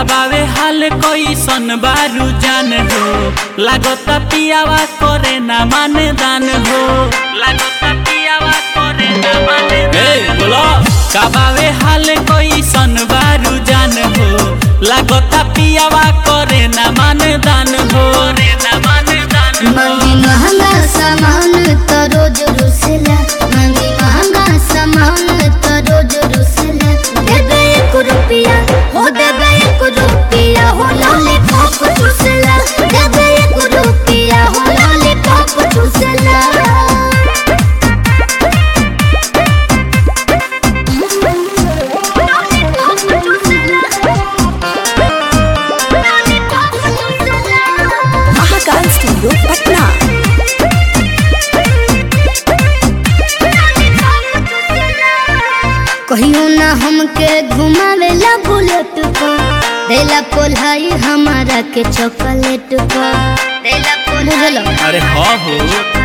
काबावे हाल कैसन बारू जान हो लागता पियावा करे ना माने दान हो लागता पियावा करे ना माने ए बोलो काबावे हाल कैसन बारू जान हो लागता पियावा करे ना माने दान हो करे ना माने दान हो मंगी महंगा सामान तो रोज रुसला मंगी महंगा सामान तो रोज रुसला देबे एक रुपया हो देबे एक रुपया हो लॉलीपॉप चूसला देबे एक रुपया हो लॉलीपॉप चूसला महाकाल स्टूडियो पटना कहियो ना हमके घुमावेला बुलेट पर देला पोलाई हमारा के चॉकलेट पर देला पोलाई अरे हाँ हो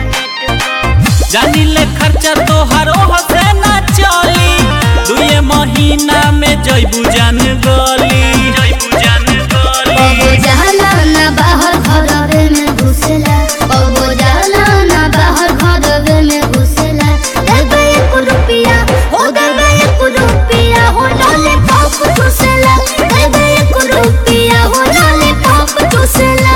जानी ले खर्चा तोहर ओह से ना चली दुए महीना में जइबू जान गली जइबू जान गली बबो जाला ना बाहर घरवे में घुसला बबो जाला ना बाहर घरवे में घुसला देबे एक रुपया हो देबे एक रुपया हो लॉलीपॉप चूसला देबे एक रुपया हो लॉलीपॉप चूसला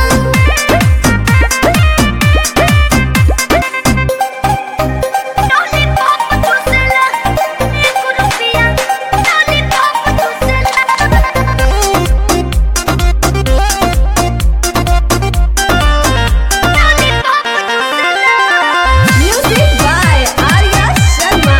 म्यूजिक बाय आर्या शर्मा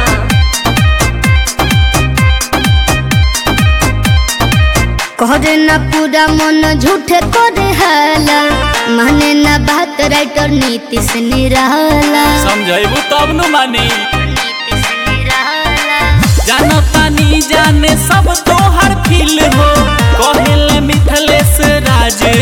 कहरे ना पूरा मन झूठे करे हाला माने ना बात राइटर नीतीश निराला समझाइबू तब नु मानी नीतीश निराला जानो तानी जाने सब तोहर फील हो कहेले मिथलेश राज